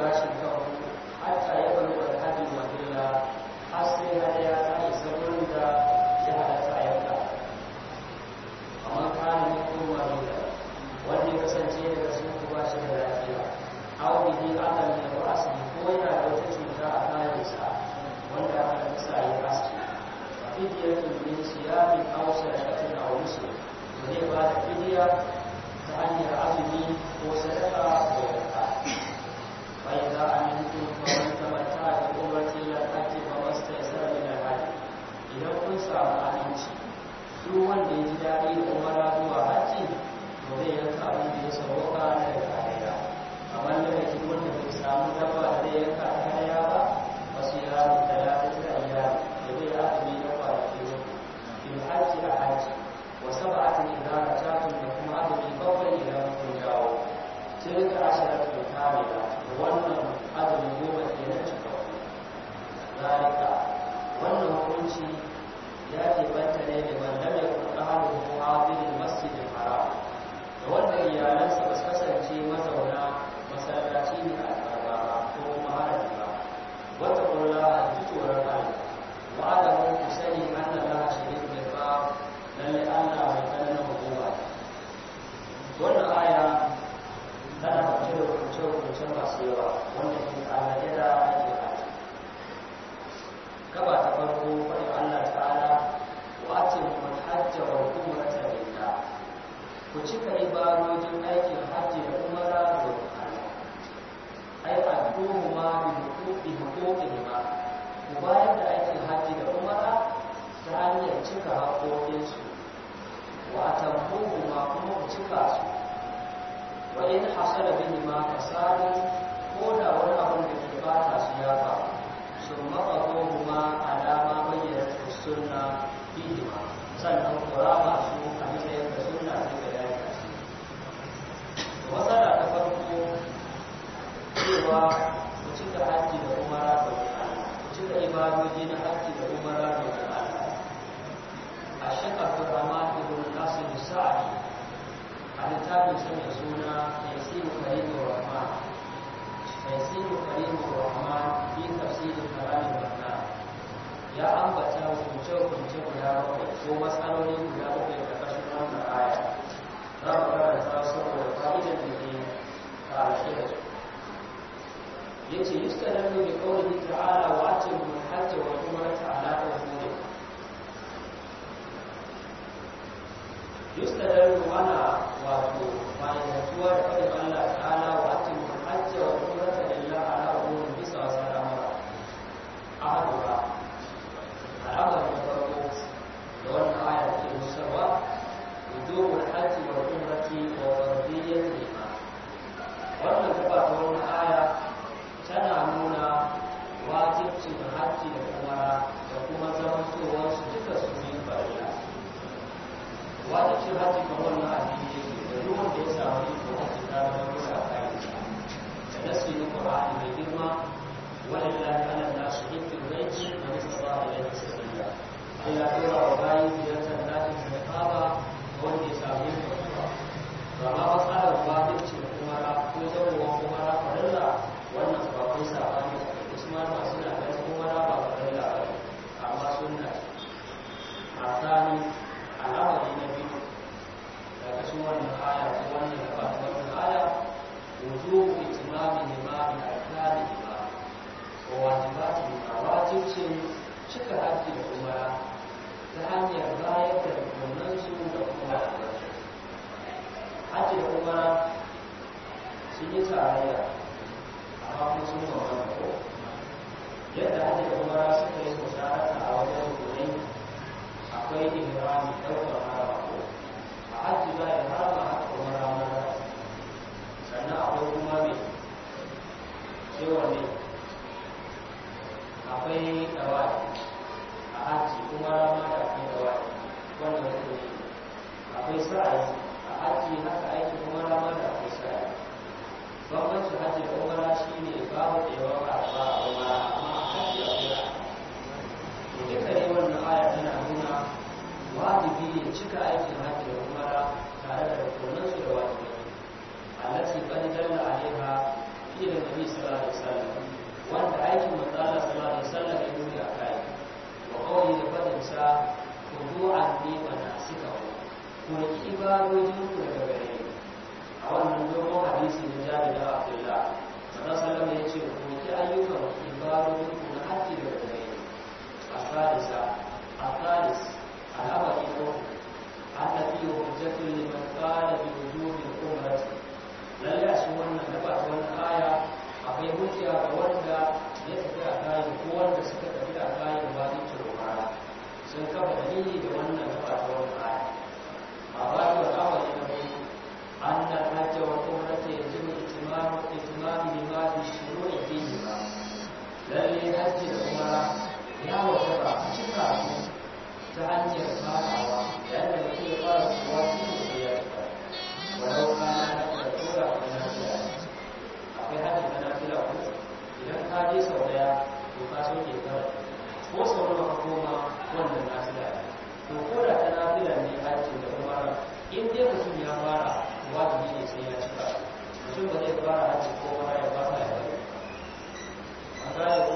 gashin kan hatta ya bari da hajji mahilla har sai hadaya ta isa wurin da ya halatta a yanka amma kana ne ko marida wanda ya kasance daga sun ku ba shi da lafiya aw bihi adam min ra'si ko yana da wata cuta a kayansa wanda aka nisa yi aski fidiyatun min siyamin aw sadaqatin aw nusuk zai ba da fidiya ta hanyar azumi ko sadaka ko yanka bai za a mintu kamar kamata da umarci ya ake ba masu taisar min alhaji idan kun samu aminci duk wanda ya ji daɗi da umara zuwa hajji to zai yanka abin da ya sauka na daga hadaya kamar da yake wanda bai samu dabba da zai yanka ta hadaya ba wasu yaro da ya fi ta iyali da zai azumi na kwanaki in hajji a hajji wasu ba'atin idan rajatun da kuma azumi bakwai idan kun dawo tilka asharatun kamila da wannan azumi goma ke na cika zalika wannan hukunci ya ke banta ne da man lam yakun ahluhu hadirin masjidil haram da wanda iyalansa ba su kasance mazauna masallaci ne a tsarba ba ko kuma haraji ba wata kula a ji tsoron Allah wa'adamu ku sani anna Allah shadidul iqab lalle Allah mai tsananin hukuma wannan aya tana ɗauke da hukunce-hukunce masu yawa wanda ke tsanake da ake haji gaba ta farko faɗin Allah ta'ala wa atin mun hajja wa umrata lillah ku cika ibadojin aikin hajji da umara domin Allah ai addu'u ma bi huquqi huquqi ma ku bayar da aikin hajji da umara ta hanyar cika haƙoƙinsu wa atammuhu ma kuma ku cika su wa in hasala bihi ma fasadun ko da wani abin da ke bata su ya faru sun maɓaɓo ma alama bayyana sunna bihi ma sannan kurama su a matsayin da sunna ta ga yaki matsala ta farko cewa ku cika hajji da umara da Allah ku cika ibadoji na hajji da umara da Allah a shekar Abdurrahman ibn Nasir Sa'adi a littafin sa mai suna Yasiru Karimur Rahman Yasiru Karimur Rahman fi tafsirin kalamin Rahman ya ambata hukunce-hukunce guda bakwai ko matsaloli guda bakwai da ƙarshen wannan aya za mu karanta saboda fa'idar da ke ƙarshe da su yace yustadallu bi qawlihi ta'ala wa atimu al-hajj wa umrata ala umuri yustadallu ana wato ma'aikatuwa da fadin Allah ta'ala wa atimu al-hajj wa umrata lillahi ala umuri bisa wa salama ahaduha al'amari na farko da wannan aya ke musarwa wujubul hajji wa umrati wa fardiyyatihima wannan gaba ta wannan aya tana nuna wajibcin hajji da umara da kuma zamantowar su duka su yi farilla wajibcin hajji kan wannan addini yake da duk wanda ya samu iko hajji ta zama dole a kayan da nasi na qur'ani mai girma walillahi ala nasu hikmul baiti wa istata ilayhi sabila Allah ya tura wa bayi ziyartar dakin da kaba wanda ya samu iko zuwa to amma matsalar wajibcin umara ko zamowa umara farilla wannan ba kun sabani usman ba suna ganin kuma na ba farilla ba amma sunna a tsani al'amari na biyu daga cikin wannan aya ko wannan gaba ta wannan aya wujubu itimami limamin alkali ba wa wajibati ba wajibcin cika haji da umara ta hanyar bayar da rukunansu da kuma wajibansu haji da umara sun yi tarayya amma kuma sun bambanta ko yadda hajji da umara suka yi musharaka a wajen rukunai akwai ihrami ɗaukar harama ko a hajji za a harama haka umara maza sannan akwai kuma mai cewa ne akwai dawaki a hajji umara ma da akwai dawaki wannan rukuni akwai sa'ayi a hajji haka aiki umara ma da akwai sa'ayi bambancin hajji da umara shi ne babu da yawa ba ba a umara amma a hajji a kula to duka ne wannan aya tana nuna wajibi ne cika aikin hajji da umara tare da rukunan su da wajibi allati qad dalla alaiha fi nabi sallallahu alaihi wasallam wanda aikin manzo Allah sallallahu alaihi wasallam ya nuni a kai wa qawli da fadin sa kudu'an ni wa nasikahu ku riki ibadojin ku daga gare ni a wannan dogon hadisi na Jabir da Abdullah manzo sallallahu ya ce ku riki ayyukan ibadojin ku na haji daga gare ni a salisa a salis al'amari ko annabi hujjatul liman qala bi wujubi umrati lalle a cikin wannan gaba ta wannan aya akwai hujja ga wanda ya tafi a kayan ko wanda suka tafi a kayan wajibcin umara sun kafa dalili da wannan gaba ta wannan aya a bayan al'amari na biyu an da hajji wa umrata yanzu mai itimamu itimamu ne ma fi shiru da fi ba lalle hajji da umara ya wajaba a cika su ta hanyar farawa yayin da mutum ya fara kuwa shi ne ya cika walau kana na da tura a nafila akwai hajji na nafila ko idan ka je sau daya to ka so ke kawai ko sau nawa ka koma wannan nafila to ko da ta nafila ne hajji da umara in dai mutum ya fara wajibi ne sai ya cika mutum ba zai fara hajji ko umara ya fara ya bari an gane ko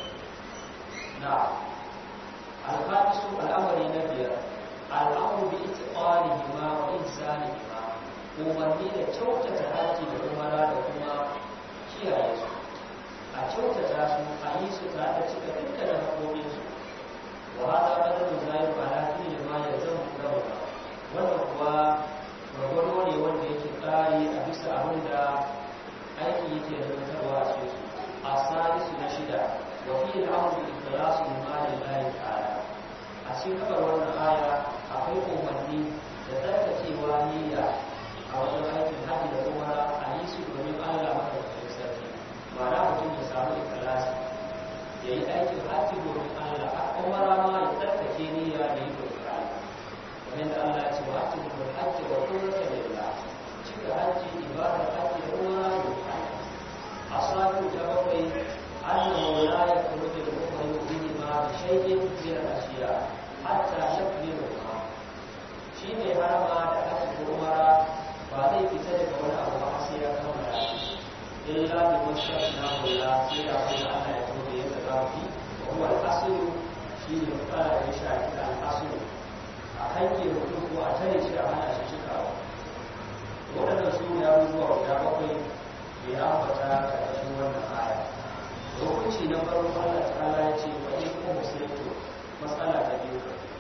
na alfatisu al'amari na biyar al'amuru bi itiqanihima wa insanihima umarni da kyautata haji da umara da kuma kiyaye su a kyautata su a yi su tare da cika dukkanin haƙoƙin su wa hada qadaru zalim ala kulli ma yazamu dawla wannan kuwa gwagwado ne wanda yake ƙari a bisa abin da aiki yake zantarwa a cikin su a salisu na shida wa fi al'amru bi ikhlasu lillahi ta'ala a cikin gabar wannan aya akwai umarni da tsarkakewa niyya a wajen aikin hajji da kuma a yi su domin Allah madaukakin sarki ba na mutum ya samu ikhlasi ya yi aikin hajji domin Allah a kuma rama ya tsarkake niyya da yi domin Allah kamar da Allah ya ce wa hajji domin hajji wa kullata lillah cika hajji ibadar hajji da umara domin Allah a sadu ta bakwai annahu la yakhruju al-mu'minu bihi ma bi shay'in min al-ashiya hatta yakmilu shi ne harama da hajji ko umara ba zai fita daga wani abu ba sai ya kammala illa bi mashaq na wala sai da kuma Allah ya tobe ya tsaka fi wa huwa al-asl shi ne fara da shi a cikin al-asl a hanke mutum ko a tare shi a hana shi cikawa waɗannan su ne abubuwa guda bakwai da ya ambata a ƙarshen wannan aya hukunci na farko Allah ta'ala ya ce wa in kuma musulunci matsala ta biyu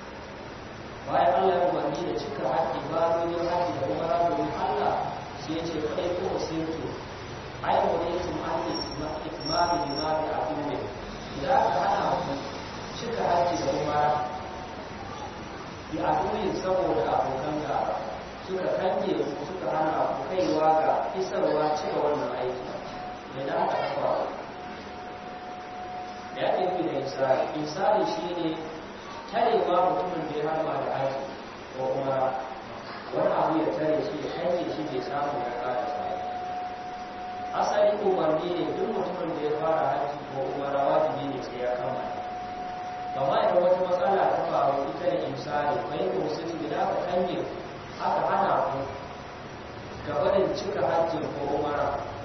bayan Allah ya umarni da cika haƙƙi ba domin haƙƙi da kuma domin Allah sai ya ce kai ko musulunci ai wa ne tun an yi itimami limami a duniya idan aka hana ku cika haƙƙi da kuma ya duniya saboda abokan gaba suka kange ku suka hana ku kaiwa ga isarwa cika wannan aiki mai da aka kafa da ya tafi da isari isari shi ne tarewa mutumin da ya harba da aiki ko kuma wani abu ya tare shi ya kange shi bai samu ya kara sa asali umarni ne duk mutumin da ya fara haji ko umara wajibi ne sai ya kammala kama idan wata matsala ta faru ita da imsali bai ko sai da aka kange aka hana ku gabanin cika hajjin ko umara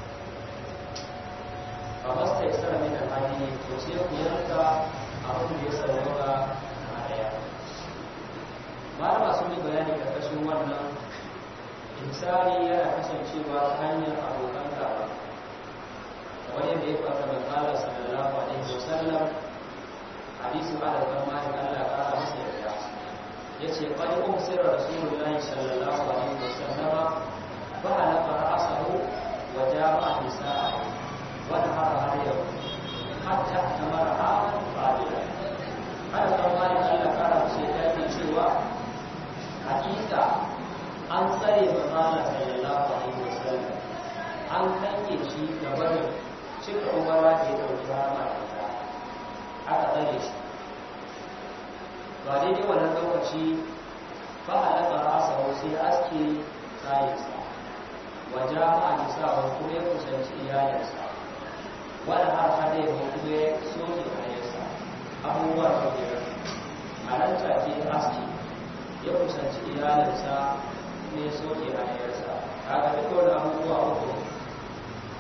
ba masta ya tsara mai da hajji to sai ku yanka abin da ya sauwaka a daya malama sun yi bayani karkashin wannan insani yana kasancewa ta hanyar abokan gaba kamar yadda ya fata da kala sallallahu alaihi wasallam hadisin ala kan malik Allah ya kara masa yarda yace qad umsira rasulullahi sallallahu alaihi wasallam fa halaka ra'sahu wa jama'a nisa'ahu wa nahara hadiyahu hatta tamara aman fadila ala kan malik Allah ya kara masa yarda yake cewa hakika an tsare manzala sallallahu alaihi wasallam an kange shi gaba da cika umara da ya dauki rama da ita aka tsare shi ba daidai wannan lokaci ba a daga rasa sai aske kayansa wa jama'a nisa wa kuma ya kusanci iyalinsa wani har hada ya kuma ya soke kayansa abubuwa da biyar a nan take aski ya kusanci iyalinsa ne soke hanyarsa kaga duk wani abubuwa uku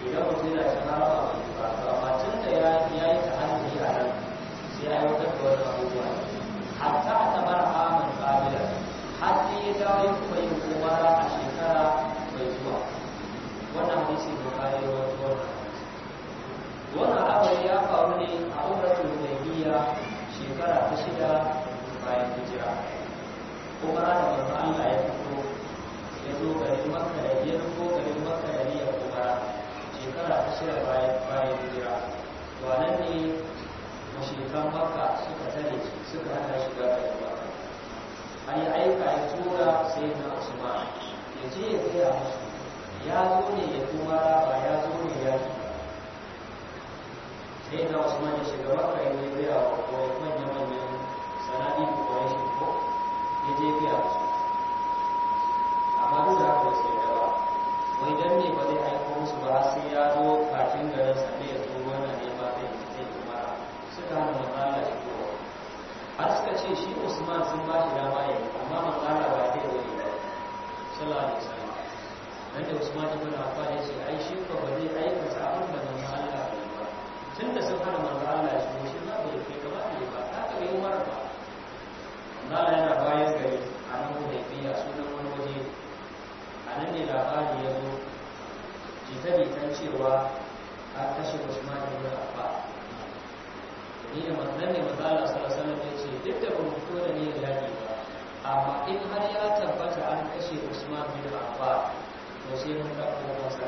idan mutum yana cin harama bai yi ba to amma tun da ya ya yi ta'anni a nan sai ya aiwatar da wannan abubuwa hatta a tabar aman kabila har sai ya dawo ya kuma yin umara a shekara mai zuwa wannan hadisi bukari ya wato wannan wannan al'amari ya faru ne a umratul hudaybiyya shekara ta shida bayan hijira umara da manzo Allah ya fito ya zo garin Makka da ya zo garin Makka da niyyar umara shekara ta shida bayan bayan hijira to nan ne mushrikan Makka suka tare shi suka hana shiga garin Makka an yi aika ya tura sai na Usman ya je ya gaya musu ya zo ne ya umara ba ya zo ne ya yi ba sai na Usman ya shiga Makka ya yi gaya wa manya-manyan sanadi da Quraysh ko ya je gaya musu amma duk da haka sai da ba wai dan ne ba zai aiko musu ba sai ya zo kafin garin sa ne ya zo wannan ne ba zai zai kuma suka hana manzala shi ko har suka ce shi Usman sun ba shi dama ya yi amma manzala ba zai zo ba sallallahu alaihi wasallam dan da Usman ibn Affan ya ce ai shi ko ba zai aikata abin da manzo Allah ya yi ba tunda sun hana manzo Allah ya shi shi ba bai kai gaba ne ba haka bai umar ba manzala yana bayan gari a nan Hudaybiya sunan wani waje a nan ne labari ya zo jita-jitan cewa an kashe Usman ibn Affan ni da manzon ne manzo Allah sallallahu alaihi wasallam ya ce duk da ban fito da ni da yaki ba amma in har ya tabbata an kashe Usman bin Affan to sai mun dauko masa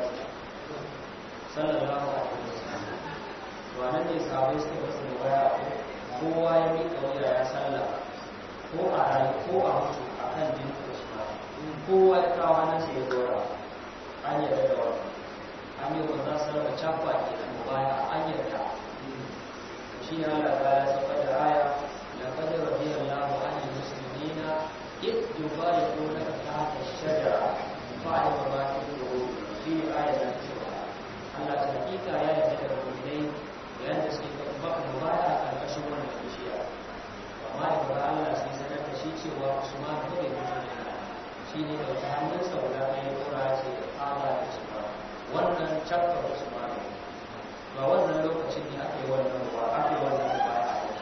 sallallahu alaihi wasallam to anan ne sahabbai suka basu mubaya kowa ya miƙa wuya ya sallama ko a rayu ko a mutu akan din Usman kowa ya kawo nan sai ya dora an yarda da wannan an yi wa za su raba cafa ke da mubaya an yarda shi ne Allah ta ya saba da aya laqad radiyallahu 'anil muslimina id yubayyi'unaka tahta ash-shajara fa'alima ma fi qulubihim shi ne aya da cewa Allah ta hakika ya yarda da mu'minai yayin da suke baka mubaya a karkashin wannan bishiya amma da ba Allah sai sanar da shi cewa Usman ko bai mutu ne shi ne da ta hannunsa guda ɗaya kura ce Allah da Usman wannan cakka Usman ba wannan lokacin ne aka yi wannan ruwa aka yi wannan ruwa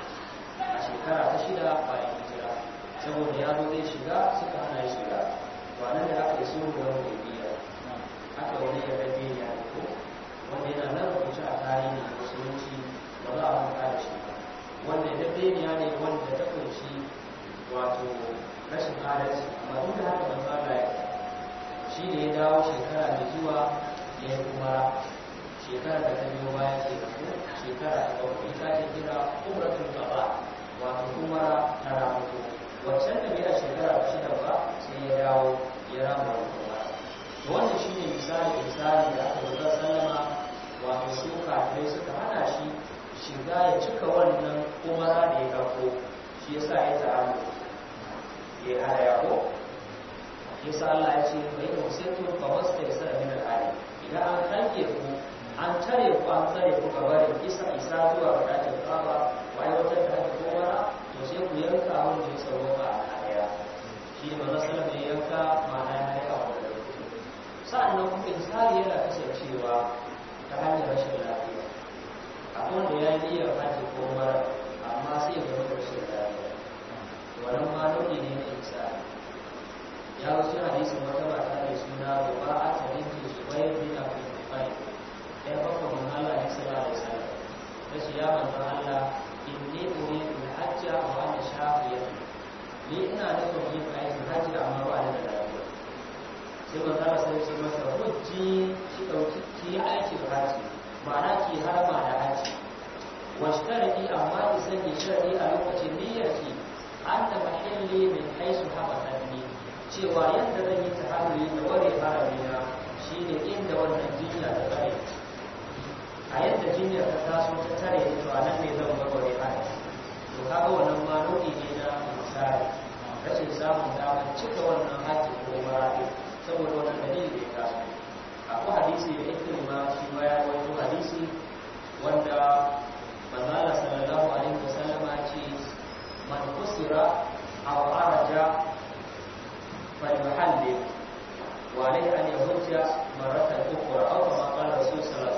a shekara ta shida bayan hijira saboda ya zo zai shiga suka hana ya shiga ba nan da aka yi sulhu wani mai biya aka wani ya rabe ya ko wanda yana nan rubuce a tarihi musulunci ba za a manta da shi ba wanda ya dabe ne wanda ta kunshi wato rashin adalci amma duk da haka manzo Allah ya shi ne ya dawo shekara mai zuwa ya yi kuma shekara da ta biyo baya ke da ku shekara ta bakwai ita ce kira umratul qada wato umara ta ramuko waccan da bai a shekara ta shida ba sai ya dawo ya rama wani umara to wannan shine misali misali da aka rubuta sallama wato su kafirai suka hana shi shiga ya cika wannan umara da ya dauko shi yasa ya ta'amu ya hada ya ko yasa Allah ya ce bai da wasaitu fa wasta yasa min al-ali idan an kanke ku an tare ku an tsare ku gabarin isa isa zuwa ga dakin kaba wa aiwatar da haka kowara to sai ku yanka wanda ya tsaro ba a hadaya shi ne manzo sallallahu alaihi yanka ma'ana ya hadaya wa da sa'annan kuma insari yana kasancewa ta hanyar rashin lafiya akwai wanda ya yi niyyar haji ko mara amma sai ya zama da rashin lafiya wannan ma nau'i ne na insari ya wasu hadisin wata mata mai suna ruba'a ta binti zubair bin abi tufail ɗaya bakwa mun Allah ya sallallahu alaihi wasallam ta ce ya manzo Allah inni uridu al-hajja wa ana shafiyatu ni ina nufin yin aikin hajji amma ba ni da lafiya sai manzo Allah sai ya ce masa hujji ki dauki ki aikin hajji ma'ana ki harama da hajji washtariki amma ki sanya sharadi a lokacin niyyarki anna mahalli min haisu habatani cewa yadda zan yi tahalluli da ware haramina shine inda wannan jinya ta tsare a yadda jinyar ta taso ta tare da to anan ne zan warware harami to kaga wannan ma nau'i ne na misali rashin samun damar cika wannan haƙƙi ko maraɗi saboda wannan dalili da ya taso akwai hadisi da ikrima shi ma ya rawaito hadisi wanda manzala sallallahu alaihi wasallama ce man kusira aw araja فليحلل وعليه أن يهج مرة أخرى أو كما قال الرسول صلى الله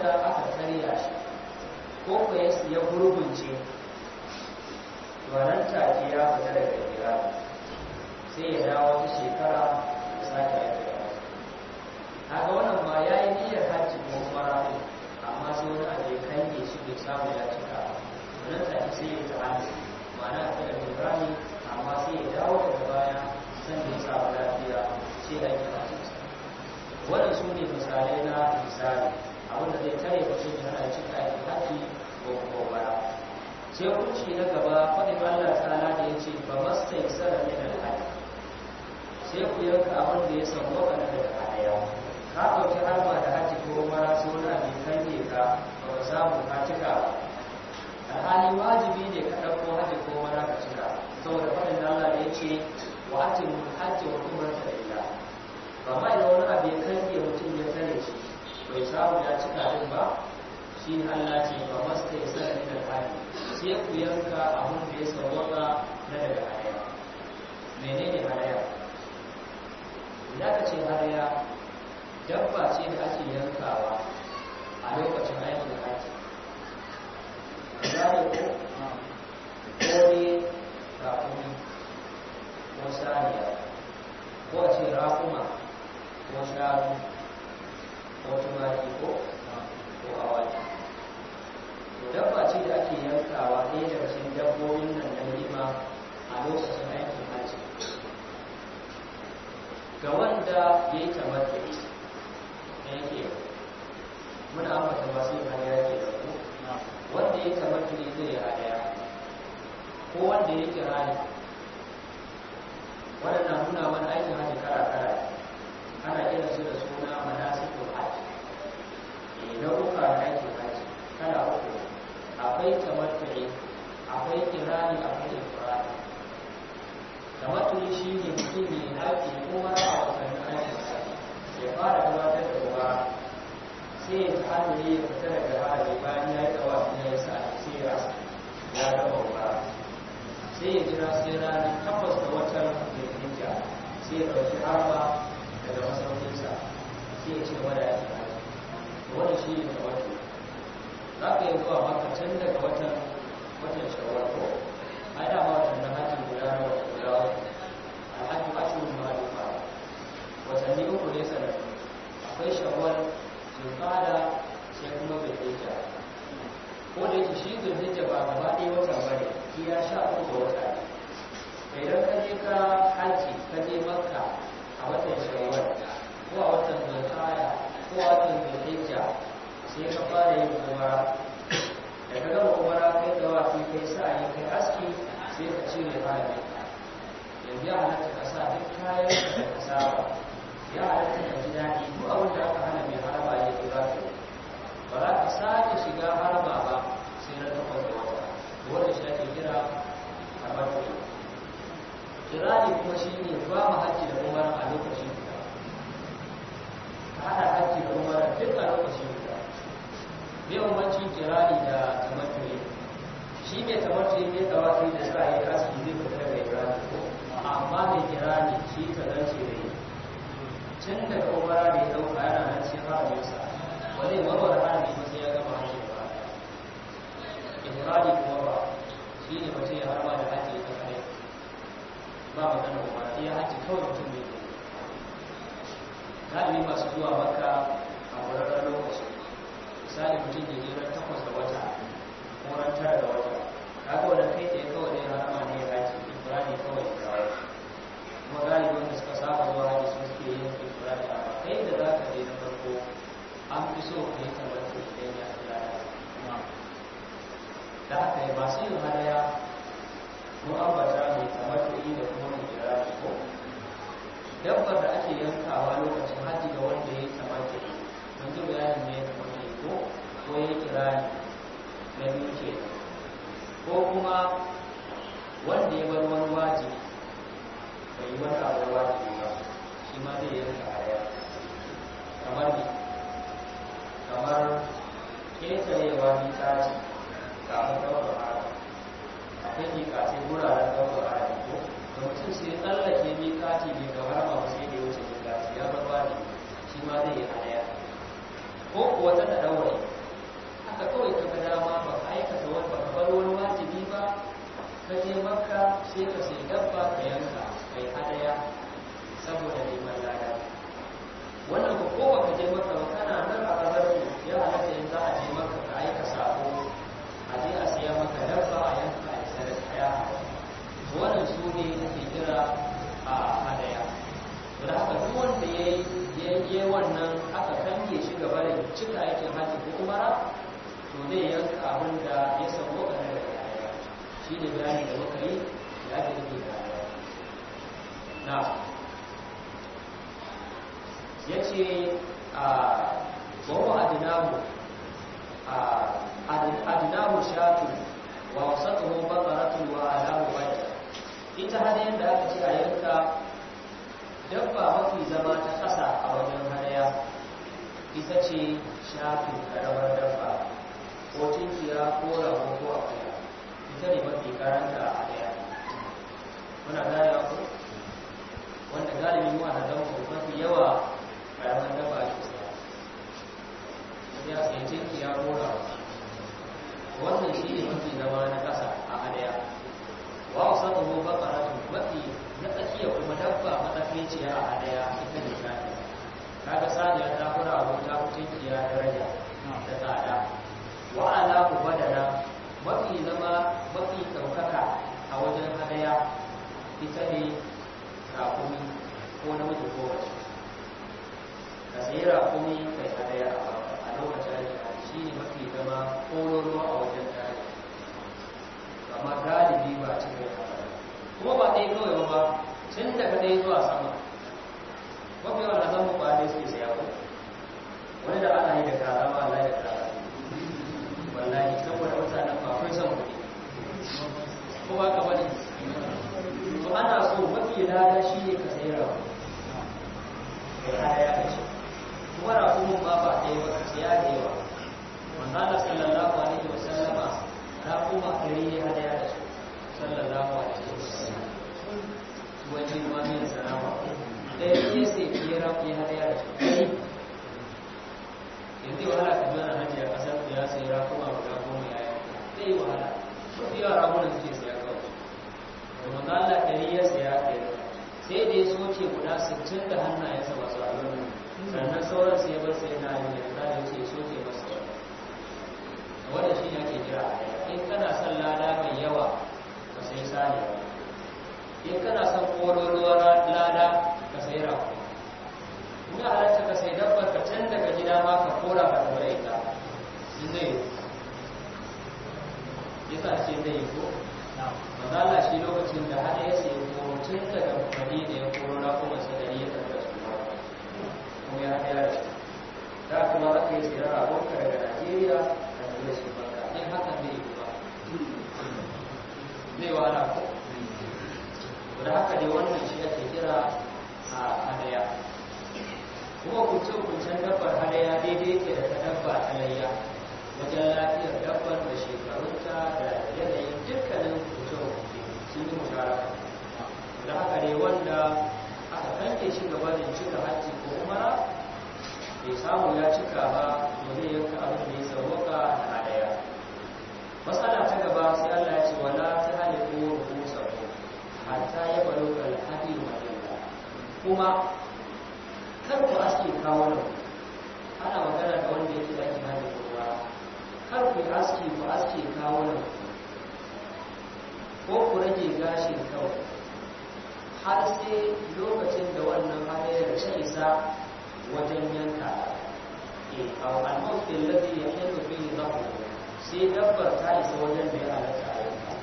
wanda aka karya shi ko ko ya gurgunce wannan take ya fita daga gida sai ya dawo wata shekara ya sake aiki da wasu haka wannan ma ya yi niyyar hajji ko umara ne amma sai wani abu ya kange shi bai samu ya cika wannan take sai ya ta hannu ma'ana a kada ibrahim amma sai ya dawo daga baya san da ya samu lafiya sai ya yi hajji wannan su ne misalai na misali abinda zai tare mutum ya hana cika aikin hajji ko kuma umara sai hukunci na gaba faɗin Allah ta'ala da ya ce ba masta yi sara min alhaji sai ku yanka abin da ya samu wakana daga hadaya ka ɗauki harba da haji ko umara sai wani abin kange ka ba ka samu ka cika alhali wajibi ne ka ɗauko haji ko umara ka cika saboda faɗin Allah da ya ce wa ati mun hajji wa umrata da ila ba ma idan wani abin kange mutum ya tare shi bai samu ya cika din ba shi ne Allah ce ba masta yi sara min alhaji sai ku yanka abin da ya sauwaka na daga hadaya menene hadaya idan ka ce hadaya dabba ce da ake yankawa a lokacin aikin haji zai ko kore rakumi ko saniya ko a ce rakuma ko shanu ko tumaki ko ko awaki dabba ce da ake yankawa ɗaya daga cikin dabbobin nan na nima a lokacin aikin hajji ga wanda ya yi tabbata da yake muna ambata masu yin hadaya ke da ku wanda ya yi tabbata ne zai yi hadaya ko wanda ya kira ne waɗannan nuna mana aikin hajji kara-kara ana kira su da suna manasikul hajji nau'uka na aikin hajji kala uku akwai tamattu'i akwai kirani akwai ifrani tamattu'i shi ne mutum ne haƙi kuma a wasannin aikin hajji ya fara gabatar da ruwa sai ya ta hannu ya fita daga hajji bayan ya yi tsawa ya yi sa sai ya ya gama ruwa sai ya jira sai ranar takwas da watan zulhijja sai ya ɗauki harba daga masaukinsa sai ya ci gaba da aikin hajji wannan shi ne tamattu'i za ka yi zuwa maka can daga watan watan shawar ko ai da ma watan hajji guda na wata guda alhaji ashirin ma'alufa watanni uku ne sanar akwai shawar zulfada sai kuma zulhijja ko da yake shi zulhijja ba gaba ɗaya watan ba ne iya sha uku ga wata ne idan ka je ka hajji ka je makka a watan shawar ko a watan zulfada ko a watan zulhijja sai ka fara yin umara da ka gama umara kai da wafi kai sa'ayi kai aski sai ka cire harami yanzu ya halatta ka sa duk kayan da ka saba ya halatta ka ji daɗi ko abin da aka hana mai haraba ya fi za ka yi ba za ka sake shiga haraba ba sai na takwas da wata wanda shi ake kira kamar kuɗi kirani kuma shi ne ba mu hajji da umara a lokacin guda ka haɗa hajji da umara duk a lokacin guda bai umarcin kirani da tamattuyi shi mai tamattuyi mai tawafi da sa yi aski zai fita daga kirani ko amma mai kirani shi ta zance da yi tun da kowara da ya dauka yana nan sai haraminsa ba zai warware harami ba sai ya gama hajji ba ifradi kuma ba shi ne mutum ya harba da hajji ta kare ba magana ba sai ya hajji kawai mutum ne galibi masu zuwa makka a wuraren lokaci misali mutum ya je ran takwas da wata ko ran tara da wata kaga wannan kai tsaye kawai ne harama ne ya haji ifrani kawai ya kawo kuma galibi wanda suka saba zuwa haji sun suke yin ifrani amma kai da za ka je na farko an fi so ka yi tabbata idan ya fi lada da haka yi masu yin hadaya ko ambata mai tabbata da kuma mai kirari ko dabbar da ake yankawa lokacin haji ga wanda ya yi tabbata mun ji bayanin ne tabbata ko ko ya kirani na biyu ke ko kuma wanda ya bar wani wajibi bai yi wani abu wajibi ba shi ma zai yanka aya kamar ne kamar ƙetarewa mitaci kafin ɗaukar ara akwai mikace wuraren ɗaukar ara ko da mutum sai tsallake mikati bai gaba ba sai da ya wuce mikaci ya bar wajibi shi ma zai yi aya ko kuwa ta da ɗaure ka je makka sai ka sai dabba ka yanka kai hadaya saboda neman lada wannan ko ko baka je maka ba kana nan a kasar ku ya halatta in za a je maka ka aika sako a je a siya maka dabba a yanka a isa da kaya wannan su ne ake kira a hadaya to da haka duk wanda ya yi wannan aka kange shi gaba da cika aikin hajji ko umara to zai yanka abin da ya samu ka daga hadaya shi ne bayani da muka yi da ake nufi da hadaya na ya ce a wawa adinamu adinamu shatu wa wasatuhu baqaratun wa alahu wajh ita hadayen da aka ce a yanka dabba mafi zama ta ƙasa a wajen hadaya ita ce shatu karamar dabba ko tinkiya ko rago ko akuya ita ne mafi karanta a hadaya muna gane ku wanda galibi mu a zama mafi yawa karamar dabba ake saya ya sai tinki ya rora wannan shi ne mafi zama na ƙasa a hadaya wa wasu tuhu bakaratu mafi na tsakiya kuma dabba matsakaiciya a hadaya ita ne sani kaga saniya ta kura abu ta tinki ya daraja da tsada wa ala badana mafi zama mafi ɗaukaka a wajen hadaya ita ne rakumi ko namiji ko wace ka sayi rakumi kai hadaya a lokacin da shi ne mafi zama kololo a wajen tare amma galibi ba cikin haka kuma ba ɗaya kawai ba tun daga ɗaya zuwa sama mafi yawan na zama ba ɗaya suke saya ko wani da ana yi da kaza ma Allah da kaza wallahi saboda mutanen ba akwai son kuɗi ko ba ka bane to ana so mafi lada shi ne ka sayi rakumi kai hadaya ka ce kuma rakumin ma ba ɗaya ba ka siya da yawa manzala sallallahu alaihi wa sallama rakuma ɗari ne hadaya da su sallallahu alaihi wa sallam wajen ma min sanama ɗaya ne sai fiye raku ya hadaya da su ɗari yanzu wahala ka ji wani hajji a ƙasar da ya sayi rakuma guda goma ya yanka zai yi wahala mafi yawa rakunan suke siya kawai da manzala ɗari ya siya ɗaya sai da ya soke guda sittin da hannayensa masu alwani sannan sauran sai bar sai na yi da za da ce soke masa wanda shi ne ake kira in kana son lada mai yawa ka sai sani in kana son kololuwar lada ka sai rafu in ya halatta ka sai dabbar ka can daga gida ma ka kora ka tabbata ita in zai yi yasa ce zai yi ko mazala shi lokacin da hada ya sai koro tun daga madina ya koro na kuma sadari ya tabbata su kuma ya haɗa da shi da kuma za ka yi tsira a banka daga najeriya da kuma shi banka in hakan zai yi ba zai wahala ko da haka dai wannan shi ake kira a hadaya kuma kuncin-kuncin dabbar hadaya daidai ke da ta dabba ta layya wajen lafiyar dabbar da shekarunta da yanayin dukkanin kuncin-kunci sun yi musharaka da haka dai wanda aka kanke shi gaba da cika hajji ko umara bai samu ya cika ba to zai yanka abin da ya sauwaka da hadaya matsala ta gaba sai Allah ya ce wala ta halifu rubusahu hatta ya balo kal hadi wa kuma kar ku aske kawo nan ana magana da wanda yake da kina da kowa kar ku aske ku aske kawo nan ko ku rage gashin kawai har sai lokacin da wannan hadayar ta isa wajen yanka a al-mawqi alladhi yahillu fihi dhabu sai dabbar ta isa wajen da ya halatta a yanka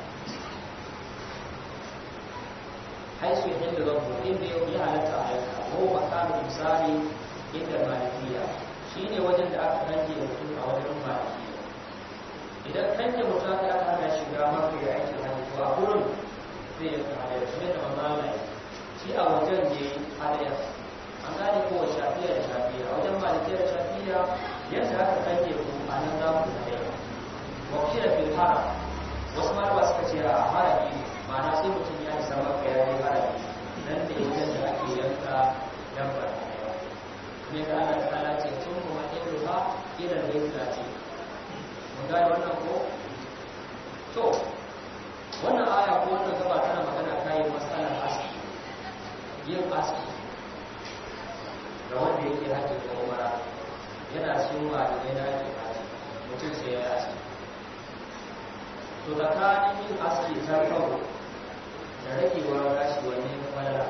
haisu yahillu dhabu inda ya halatta a yanka ko makamu misali inda malikiya shine wajen da aka kanke mutum a wajen malikiya idan kanke mutum aka hana shiga maka ya aiki hajji to a gurin zai yanka hadayar shi ne da mamala shi a wajen ne hadayar an gane kowa shafiya da shafiya wajen malikiya da shafiya yadda aka kanke ku a nan za ku hadayar wakila fil haram wasu malama suka ce a harami ma'ana sai mutum ya isa maka ya yi harami nan da wajen da ake yanka dabbar hadayar ne ga Allah ta'ala ce tun kuma ilruha ila al-bayt mun gane wannan ko to wannan aya kayan matsalar aski yin aski ga wanda yake hajji ko umara yana cin wa da yana ake haji mutum sai ya aski to tsakanin yin aski ta kawo da ragewar gashi wanne na falala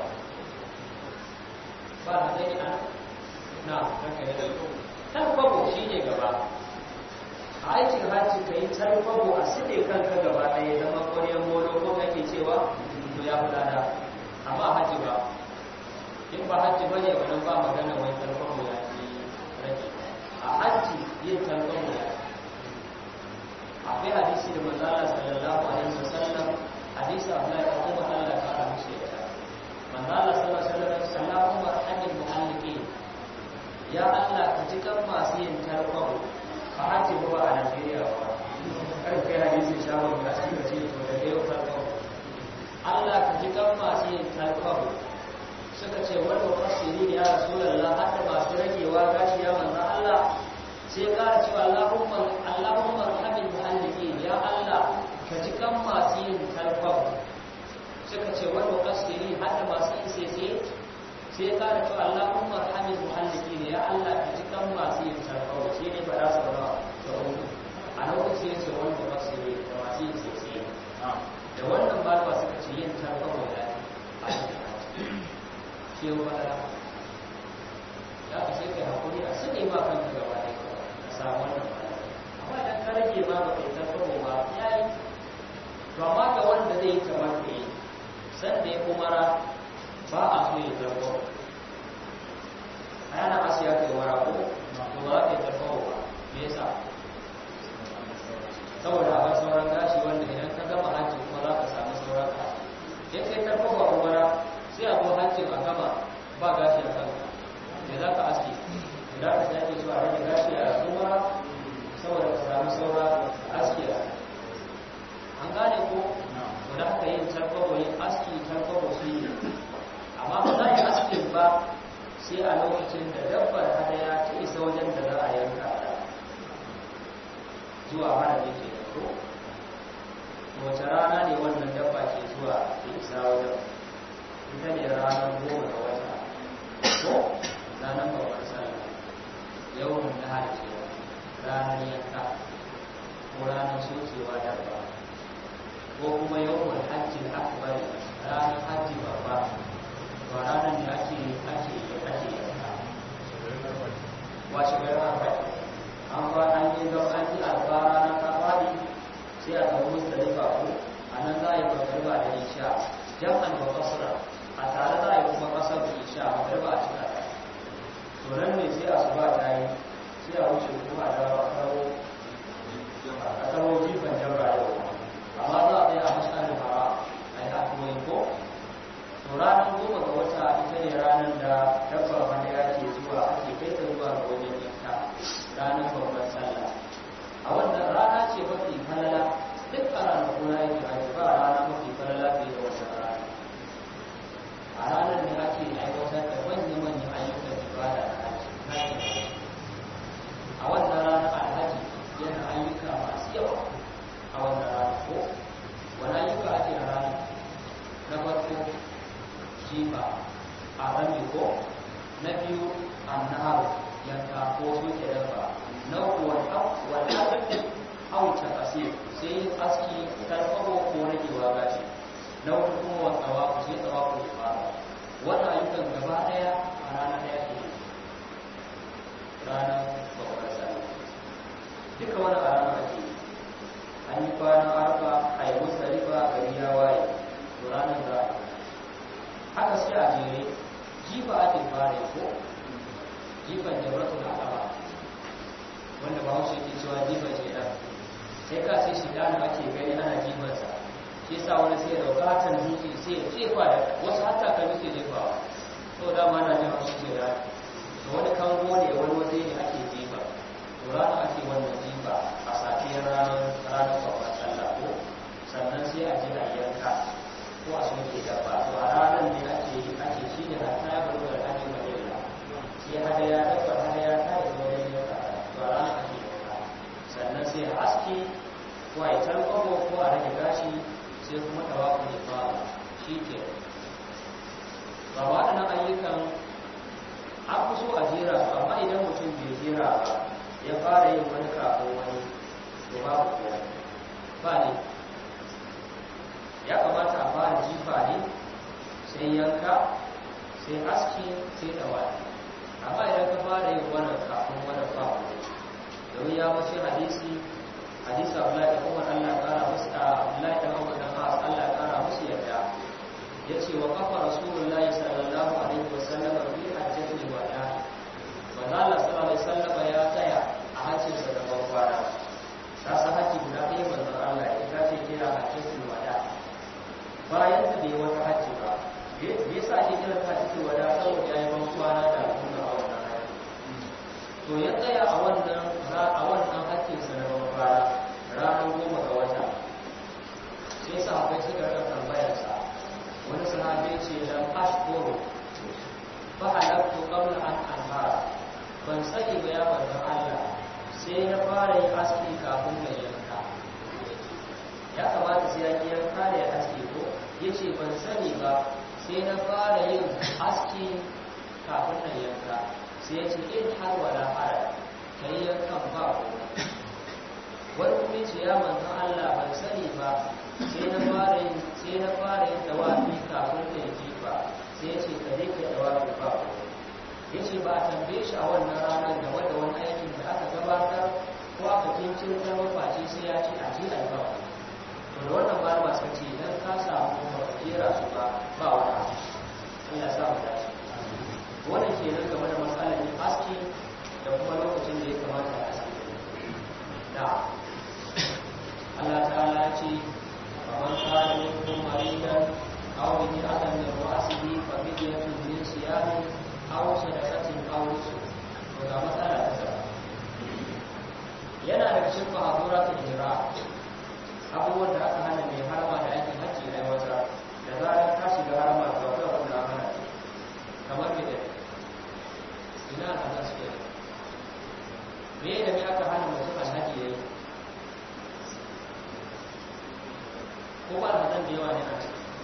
ba na gani a na ranka da tarkwabo shi ne gaba a aikin hajji ka yi tarkwabo a side kanka gaba ɗaya zama ƙwaryen molo ko kake cewa to ya fi lada amma hajji ba in ba hajji ba ne wani ba magana wani tarkwabo ya fi rage a hajji yin tarkwabo ya akwai hadisi da manzala sallallahu alaihi wasallam hadisi Abdullahi da Umar Allah ta fara mishi ya manzala sallallahu alaihi wasallam sallallahu alaihi muhalliqin ya Allah ka ji kan masu yin tarkwabo a hajji ba a Najeriya ba kar kai hadisi shawon da suka ce to da yau tarkwabo Allah ka ji kan masu yin tarkwabo suka ce wani fasiri ya rasulullah hatta masu ragewa gashi ya manzo Allah sai ƙara cewa Allahumma Allahumma rahmin muhalliqin ya Allah ka ji kan masu yin tarkwabo suka ce wani fasiri hatta masu yin sese sai ya ƙara cewa Allahumma rahmin muhalliqin ya Allah ka ji kan masu yin tarkwabo sai ne ba za su ba da uku a lokacin ya ce wani fasiri da masu yin sese da wannan ba suka ce yin tarkwabo ya a cikin ke wada ya ka sai kai hakuri a sun ma kanka gaba ne ka samu wannan bala amma idan ka rage ma ba kai tarfaro ba ya yi to amma ga wanda zai yi kamar ka yi san da ya kumara ba a so ya tarfaro a yana asiya kai wara ko to ba za ka yi tarfaro ba me yasa saboda akwai sauran gashi wanda idan ka gama hajji kuma za ka samu sauran ka in kai tarfaro ba umara sai a zo hancin a gama ba gashi a kanka da za ka aski da ka sai ake zuwa rage gashi a tsumara saboda ka samu saura aski a an gane ko to da haka yin tarkwabo yin aski tarkwabo su yi amma ba za a yi askin ba sai a lokacin da dabbar hadaya ta isa wajen da za a yanka ta zuwa hana da ke da ko wace rana ne wannan dabba ke zuwa da isa wajen ita ne ranar goma ga wata ko ranar babbar sallah yawan da hajji ranar yanka ko ranar sokewa dabba ko kuma yawan hajji akbar ranar hajji babba to ranar ne ake ake ake yanka washe gari arba'in an ba an yi don an yi alba ranar ta fadi sai a zama mustalifa ko a nan za a yi magarba da isha jam'an wa kasra a tare za a yi kuma kasar da isha a magarba a cika ta to nan ne sai a su ba ta yi sai a wuce kuma da a kawo a kawo jifan jamra yau amma za a tsaya a mashalin hawa a yi hakuwai ko to ranar goma ga wata ita ne ranar da dabba wanda ya ke zuwa ake kai ta zuwa ga wajen yanka ranar babban sallah a wannan rana ce mafi falala duk a ranar kuna yake haji ba rana mafi falala fiye da wata rana a ranar ne ake aiwatar da manya-manyan ayyukan ibada da haji a wannan rana alhaji yana ayyuka masu yawa a wannan rana ko wani ayyuka ake a ranar na farko jifa a rami ko na biyu annahar yanka ko soke dabba na uku wani hauta kasir sai yin aski karfafa ko ragewa gashi na uku kuma wa tsawaku sai tsawaku ya fara wannan ayyukan gaba daya a rana daya ke ranar babbar sallah duka wani a ranar ake yi an yi kwana arba a yi musalifa gari ya waye to ranar za a haka sai a jere jifa ake fara ko jifan jabratul aqaba wanda ba haushe ke cewa jifan shedan sai ka sai shedan ake gani ana jifansa shi yasa wani sai da bukatan dutse sai ya jefa da wasu hatta kan dutse jefawa to da ma na jin haushi ce da to wani kango ne wani waje ne ake jifa to rana ake wannan jifa a safiyar ranar ranar babban sallah ko sannan sai a je a yanka ko a soke dabba to a ranar ne ake ake shi ne hatta ya baro da ake madina sai hadaya dabba hadaya ta yi zo wajen yanka to a ranar ake yanka sannan sai a aske ko a yi tarkwabo ko a rage gashi sai kuma tawafu ne fara shi ke mutum bai jira ba ya fara yin wani kafin wani to babu kuwa ba ne ya kamata a fara jifa ne sai yanka sai aski sai dawaki amma idan ka fara yin wannan kafin wannan babu domin ya mace hadisi hadisi abdullahi da umar allah kara musu a abdullahi da umar da ma'as allah kara musu yadda ya ce wa kafa rasulullahi sallallahu alaihi wasallam fi hajjatul wada manzo allah sallallahu alaihi wasallam ya tsaya a hajjinsa da bakwara ta sa hajji guda ɗaya manzon allah ita ce kira hajjatul wada bayan ta bai wata hajji ba me yasa ake kira ta hajjatul wada saboda ya yi bankwana da al'umma a wannan hajji to ya tsaya a wannan a wannan hajjinsa na bakwara ranar goma ga wata sai sahabbai suka rika tambayarsa wani sahabi ce lam ashkuru fa halaktu qabla an anhara ban sani ba ya manzon Allah sai na fara yin aski kafin na yanka ya kamata sai ya yanka da ya aski ko yace ban sani ba sai na fara yin aski kafin na yanka sai ya ce in har wala hara kai yankan ba ko wani kuma ce ya manzon Allah ban sani ba sai na fara yin sai na fara yin dawafi kafin da yi ba sai ya ce ka ka dawafi ba ya ce ba a tambaye shi a wannan ranar game da wani aikin da aka gabatar ko aka kincin zama face sai ya ce a ji a ba to da wannan malama suka ce idan ka samu kuma ka jera su ba ba wani abu Allah sa mu dace wannan kenan game da matsalar yin aski da kuma lokacin da ya kamata a aski da Allah ta'ala ya ce فمن كان منكم مريضا او به اذى من راسه ففدية من صيام او صدقة او نسك وga matsala ta gaba yana da cikin mahaduratul hijra abubuwan da aka hana mai harama da aikin hajji aiwatar da zarar ka shiga harama da wata abin da hana kamar me da ina hana suke me da me aka hana mutum alhaji yayi ko ba da zan da yawa ne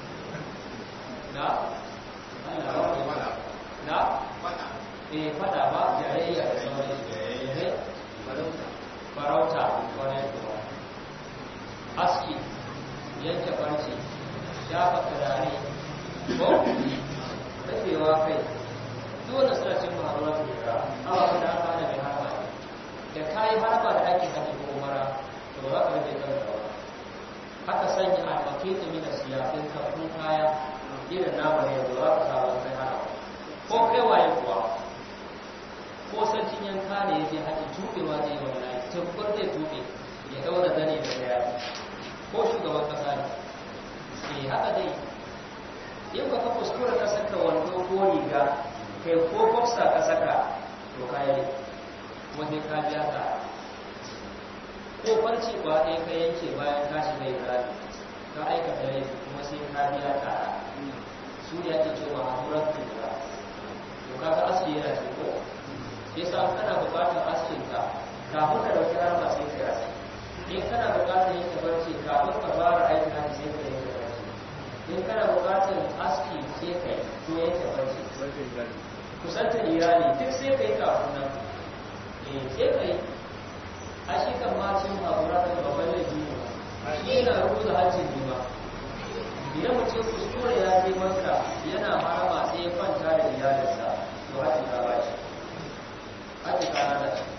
na na na eh fada ba jayayya da sauran eh farauta wani kuma aski yanke farce shafa turare ko rufewa kai dole suna cin maharuwa su jira awa da aka hana mai harba da kayi harba da ake hajji ko mara to za ka rufe kan da haka sanya albake da mina siyafin kafin kaya irin nama ne da za ka samu kai hana ko kai waye kuwa ko sarkin yanka ne yake haɗe tuɓewa zai yi wani tabbar zai tuɓe ya ɗaura zane da daya ko shugaban ƙasa ne eh haka dai in ba ka kuskura ka saka wando ko riga kai ko boksa ka saka to kayi wanda ka biya ka ko farci ba ɗaya ka yanke bayan ka shiga ibrahim ka aikata laifi kuma sai ka biya ka su ne ake cewa hadurar tura to kaga aski yana ce ko yasa kana buƙatar askin ka kafin ka dauki harma sai ka aski in kana buƙatar yanke barci kafin ka fara aikin hajji sai ka yanke barci in kana buƙatar aski sai ka yi to yanke barci kusantar iyali duk sai ka yi kafin nan eh sai ka yi a shi kan macin haƙura da babban laifi ne shi yana rubuta hajjin ne ba idan mutum kuskure ya je maka yana harama sai ya kwanta da iyalinsa to hajji ta ba shi hajji ta rana shi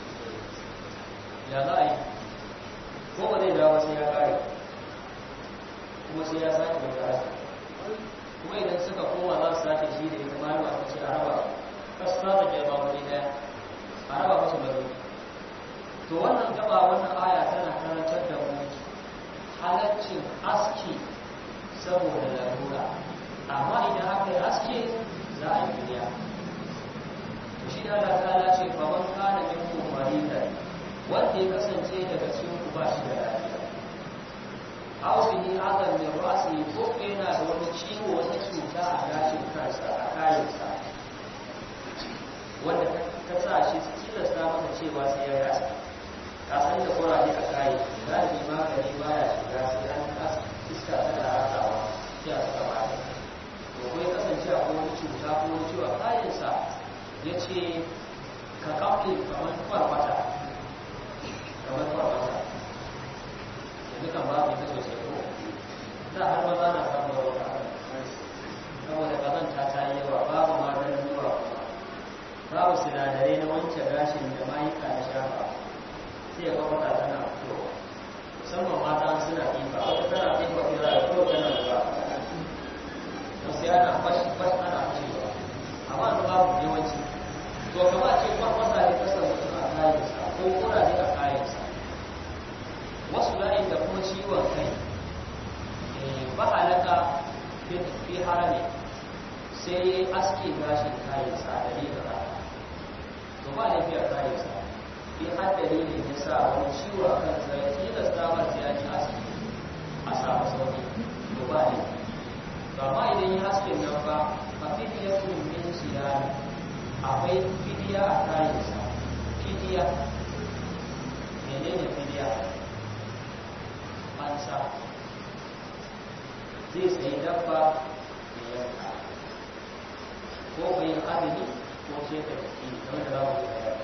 ya za a yi ko ba zai dawo sai ya kare kuma sai ya sake wata hajji kuma idan suka koma za su sake shi da ita malama ta ce a raba kasu ta da ba wani ɗaya a raba musu da rufi to wannan gaba wannan aya tana karantar da mu halaccin aski saboda larura amma idan aka yi aski za a yi biya to shi da Allah ta ce fa man kana minkum maridan wanda ya kasance daga cikin ku ba shi da lafiya aw bihi adan min ra'si ko yana da wani ciwo wata cuta a gashin kansa a kayansa wanda ta sa shi tilasta masa cewa sai ya yi ka san da kuraje a kayi galibi magani baya shiga sai an kasa iska tana ratawa sai a saka baya to ko ya kasance a wani cuta ko wani ciwon kayansa ya ce ka kafe kamar kwarkwata kamar kwarkwata yanzu kan babu ita sosai ko da har maza na samun wata saboda kazanta ta yi yawa babu maganin zuwa kuma babu sinadarai na wanke gashin da mayuka na shafa sai ya kwakwata tana fitowa musamman mata suna ɗiba wata tana ɗiba ke za a fito tana zuwa to sai ana fashi fashi ana fashewa amma da babu yawanci to kama ce kwakwata ne kasar mutum a kayansa ko kuraje a kayansa wasu la'in da kuma ciwon kai ba halaka fi harami sai ya yi aske gashin kayansa a dalilin haka to ba da biyar kayansa in har dalilin ya sa wani ciwo a kan sa ya tilasta ba sai ya ji aski a samu sauki to ba ne to amma idan ya aske nan ba a fidiya kun min siyani akwai fidiya a kayansa fidiya menene fidiya fansa zai sayi dabba da yanka ko bai azumi ko ce ta jiki kamar da za mu yi bayani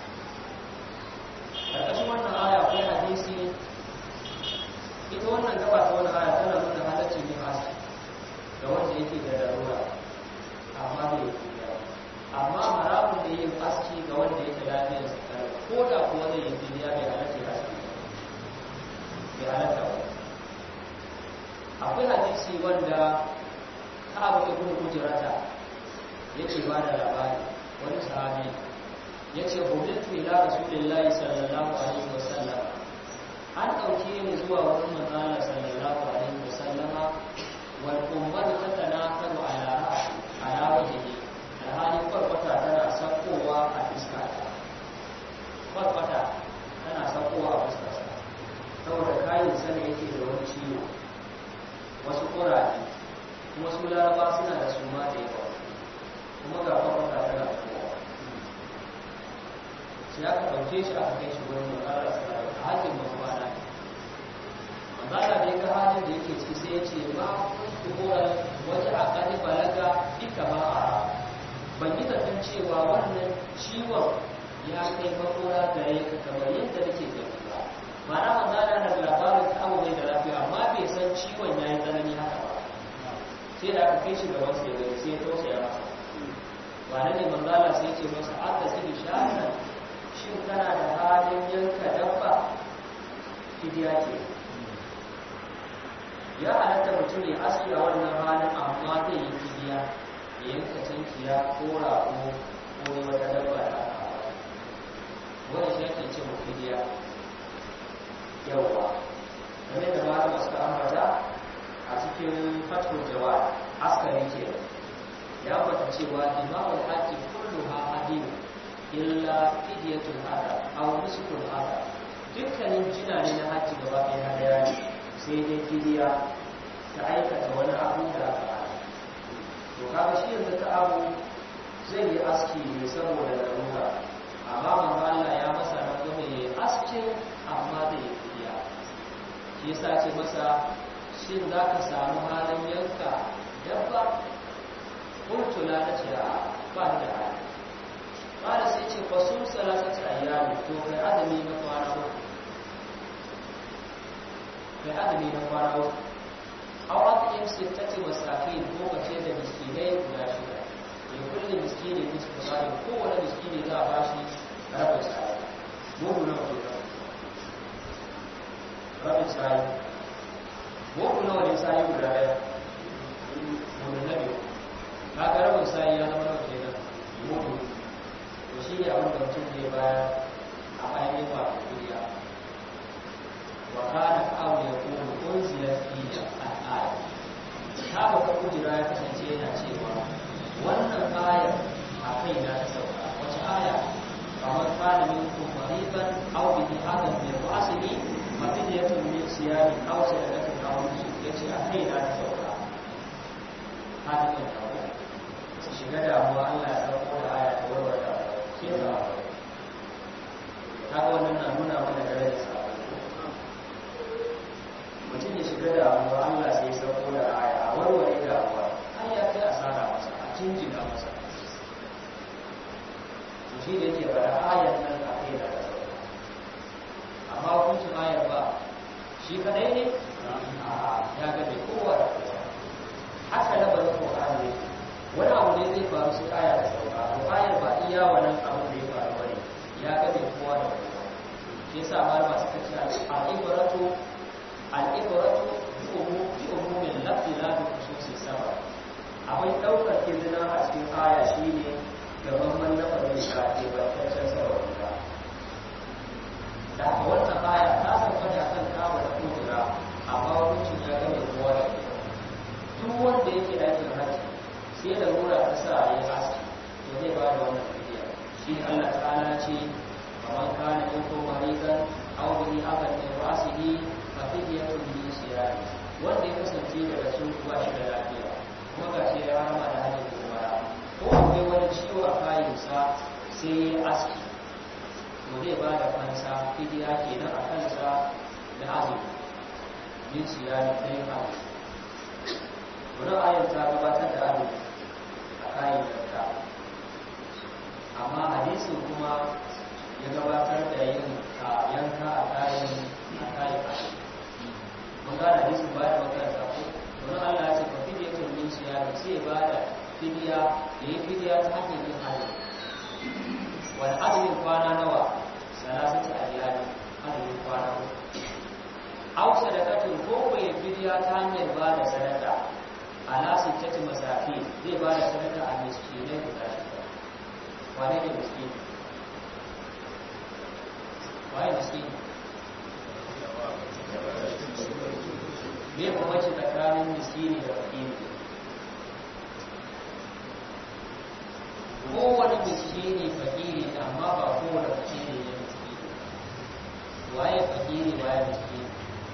ƙarƙashin wannan aya akwai hadisi ita wannan gaba ta wani aya tana nuna halaccin yin aski ga wanda yake da larura amma bai yi fidiya amma haramun da yin aski ga wanda yake lafiyar sa ko da kuwa zai yi fidiya bai halatta aski bai halatta ba akwai hadisi wanda ka'abu ibn hujrata yake ba da labari wani sahabi yace hujjatu ila rasulillahi sallallahu alaihi wasallam an dauke ni zuwa wurin manzon sallallahu alaihi wasallam wal ummatu tatanakalu ala ra'si ala wajhi alhali farfata tana sakkowa a fiska farfata tana sakkowa a fiska saboda kayan sana yake da wani ciwo wasu ƙuraje kuma su laraba suna da suma da yawa kuma ga kwakwata tana kowa sai aka ɗauke shi aka kai shi wurin makarar sarari a hajjin masu bana manzala da ya ga halin da yake ciki sai ya ce ma kukurar waje a ƙani balaga ika ma a ban yi zaton cewa wannan ciwon ya kai makora gare ka kamar yadda nake gani ba ma'ana manzala na da labarin ta abu mai da lafiya amma bai san ciwon ya yi tsanani haka ba sai da aka kai shi gaban sai gani sai ya tausaya masa ba ne manzala sai ce masa aka sigi shana shin kana da halin yanka dabba fidiya ke ya halatta mutum ya aski a wannan halin amma zai yi fidiya ya yanka cankiya ko rago ko wata dabba da aka wani shi ake ce mu fidiya yawwa game da malama suka ambata a cikin fatul jawad askari ke ya ambata cewa imamul haji kulluha hadin illa fidiyatul hada aw nusukul hada dukkanin jina ne na haji gaba ɗaya hadaya ne sai dai fidiya ta aikata wani abu da aka hada to kaga shi yanzu ta abu zai yi aski ne saboda larura amma manzo Allah ya masa rangwame ya yi askin amma zai yi fidiya shi yasa ce masa shin za ka samu halin yanka dabba kuntu la na ce a ba ni da hali ba sai ce fasun salasati ayyami to kai azumi na kwana uku kai azumi na kwana uku aw at'im sittati masakin ko ka ce da miskinai guda shida ya kulli miskini nisfu sa'in kowane miskini za a bashi rabin sa'i mugu nawa ke nan rabin sa'i mugu nawa ne sa'i guda ɗaya mugu na biyu kaga rabin sa'i ya zama nawa ke nan mugu to shi ne abin da mutum zai bayar a ainihin wato duniya wa kana aw yakunu unzila fihi al-aya ta baka kujira ya kasance yana cewa wannan ayar a kai na ta sauka wace aya kamar kana minkum mariban aw bihi adam min ra'sihi mafidiyatun min siyami aw sadaqatin aw nusuk yace a kai na ta sauka hadin kawo su shiga damuwa Allah ya sauko da aya ta warware da sai ta kaga wannan na nuna mana darajar sa mutum ya shiga damuwa Allah sai sauko da aya a warware damuwa har ya kai asara masa a jinjina masa to shi da yake fara shi kadai ne ya gabe kowa da kowa haka na bari Qur'ani ne wani abu ne zai faru su kaya da sauka to ayar ba iya wannan abu da ya faru bane ya gabe kowa da kowa shi yasa malama suka ce al-ibratu al-ibratu bi umumin lafzi la bi khususi sabab akwai daukar izina a cikin aya shine gaban mallafar da ka ke barkacin sababin ka da haka wannan aya ta sauka da kan kawo da kujera amma hukuncin ya gane kowa da duk wanda yake aikin hajji sai da rura ta sa ya aski to zai ba da wannan fidiya shi Allah ta'ala ce faman kana minkum maridan aw bihi adan min ra'sihi fa fidyatun min siyam wanda ya kasance daga su ba shi da lafiya kuma ga shi ya rama da hajji da umara ko akwai wani ciwo a kayansa sai ya aski to zai ba da fansa fidiya kenan a kansa da azumi min siyam da yin azumi wani ayar ta gabatar da azumi a kayan yanka amma hadisin kuma ya gabatar da yin yanka a kayan a kayan azumi mun gane hadisin baya da makaranta ko wani allah ya ce ba fidiya tun min siyam sai ba da fidiya ya yi fidiya ta hanyar yin azumi wani azumin kwana nawa salasati ayyami azumin kwana uku aw sadaqatin ko ko ya fidiya ta hanyar ba da sadaka ala sittati masafi zai ba da sadaka a miskinai guda shida wane ne miskini waye miskini me bambanci tsakanin miskini da fakiri kowane miskini fakiri amma ba kowane fakiri ne miskini waye fakiri waye miskini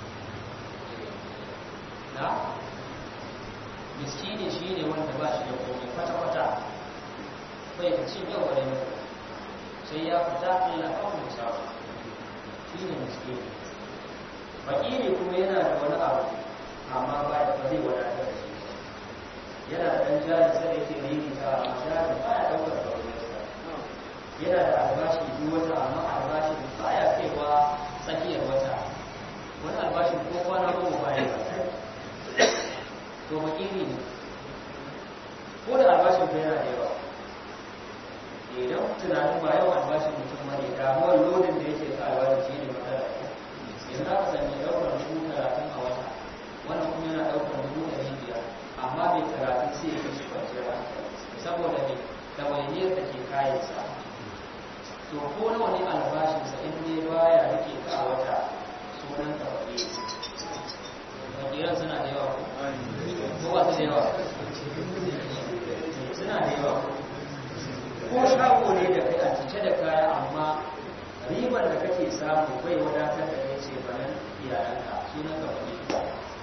na miskini shi ne wanda ba shi da komai kwata-kwata bai da cin yau wani yau sai ya fita allah kawai musawa shi ne miskini fakiri kuma yana da wani abu amma ba da ba zai wadatar da shi yana da ɗan jari sai da yake rigi ta amma jari ba ya ɗaukar da wani yana da albashi duk wata amma albashin ba ya kaiwa tsakiyar wata wani albashin ko kwana goma ba ya to makiri ne ko da albashin ka yana da yawa idan tunanin ba yawan albashin mutum ba ne damuwar lodin da yake sa albashin shi ne matsala yanzu aka sanya ɗaukar dubu talatin a wata wannan kuma yana ɗaukar dubu ɗari biyar amma mai talatin sai ya fi kwanciyar hankali saboda mai ɗawainiyar da ke kayansa to ko nawa ne albashinsa in dai baya rike ka a wata sunan ka fakiri fakiran suna da yawa ko ba su da yawa suna da yawa ko shago ne da kai a cike da kaya amma ribar da kake samu bai wadatar da kai ce banan iyalanka sunan ka fakiri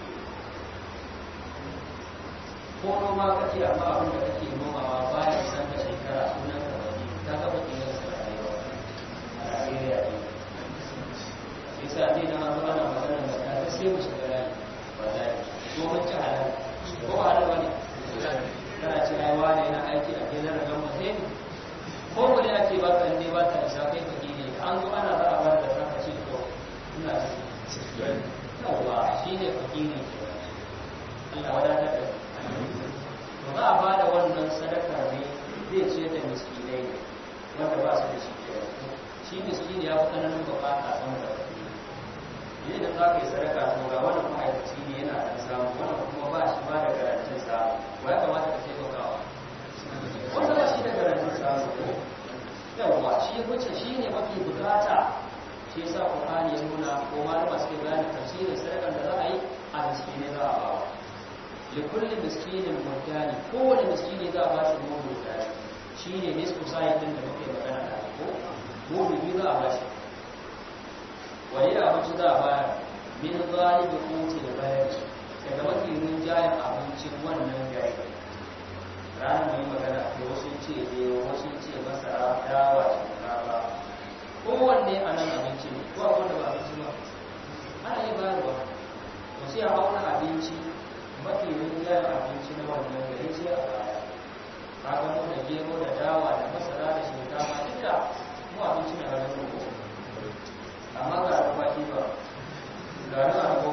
ko noma kake amma abin da kake nomawa baya san ka shekara sunan ka fakiri ta ga fakiran suna da yawa a Najeriya ne yasa ne na zo ana magana da ta sai mu shiga rani wallahi ko mun ci halal ko ba halal bane kana ci ai wani yana aiki a gidan ragan mutai ko wani ake ba ka ne ba ta isa kai ka gine an zo ana za a bar da saka ce to ina ci yawa shine fakiri Allah wadatar da to za a bada wannan sadaka ne zai ce da miskinai ne wanda ba su da shi ke shi miskini ya fi tsananin bukata sama da fakiri ne da za ka yi sadaka to ga wannan ma'aikaci ne yana da samu wannan kuma ba shi ba da garantin samu wa ya kamata ka taimakawa wanda ba shi da garantin samu ko yawwa shi wuce shi ne mafi bukata shi yasa Qur'ani ya nuna ko malama suke bayani tafsirin sadakan da za a yi a miskine za a bawa li kulli miskinin mudani kowane miskini za a ba shi mudu mudani shine nisfu sa'in din da muke magana da ko mudu biyu za a ba shi wani da abinci za a bayar min galibi kuti da bayar daga mafi rinjayen abincin wannan gari ranar mai magana ke wasu ce ne wasu ce masara dawa shinkafa kowanne a nan abinci ne ko abin da ba abinci ba ana yi bayarwa to sai a auna abinci mafi rinjayen abinci na wannan gari sai a baya kaga mu da gero da dawa da masara da shinkafa duk da mu abinci ne a ranar amma ga alfaki ba ga na